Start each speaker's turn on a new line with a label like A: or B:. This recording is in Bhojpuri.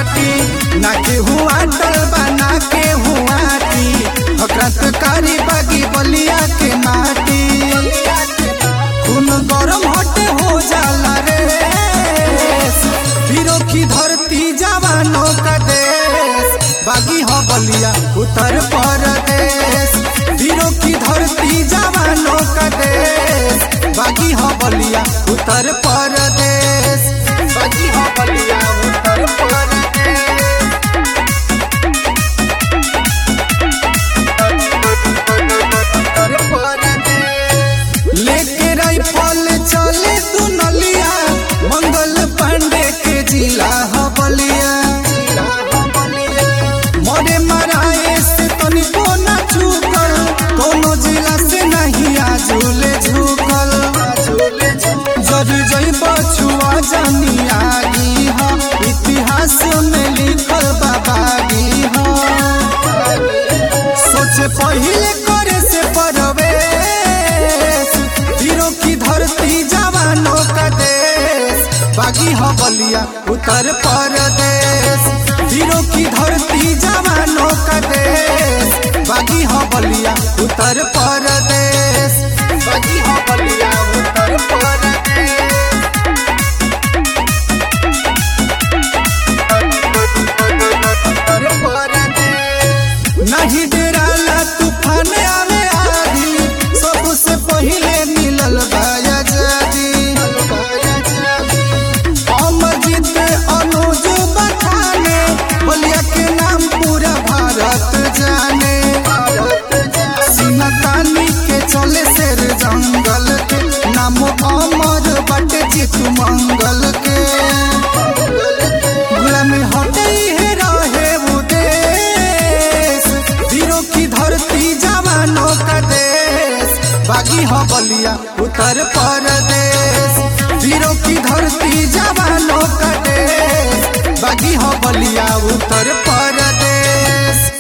A: माटी ना के हुआ टलबा ना के हुआ टी क्रांतकारी बागी बलिया के माटी खून गरम हटे हो जाला रे वीरों की धरती जवानों का देश बागी हो बलिया उत्तर प्रदेश वीरों की धरती जवानों का देश बागी हो बलिया उत्तर प्रदेश बागी हो बलिया उत्तर प्रदेश लेके राइफल चले दुनलिया मंगल पांडे के जिला ह बलिया मरे मराए से तनिको ना चूकल कोनो जिला से नहीं आजुले झुकल जरी जई बछुआ जानी आगी ह इतिहास में लिखल बाबागी ह सोचे पहिले करे से परवेश वीरों की धरती जवानों का देश बागी हो बलिया उत्तर प्रदेश वीरों की धरती जवानों का देश बागी हो बलिया उत्तर प्रदेश बागी हो बलिया उत्तर प्रदेश नहीं डराला तूफान आवे आधी सबसे पहिले मिलल बाया जादी अमरजीत अनुज बखाने बलिया के नाम पूरा भारत जाने सिनतानी के चले शेर जंगल के नाम अमर बटे चितु मंगल के गुलाम हटे है रहे वो देश वीरों की धरती जवानों का देश बागी हो बलिया उत्तर प्रदेश वीरों की धरती जवानों का देश बागी हो बलिया उत्तर प्रदेश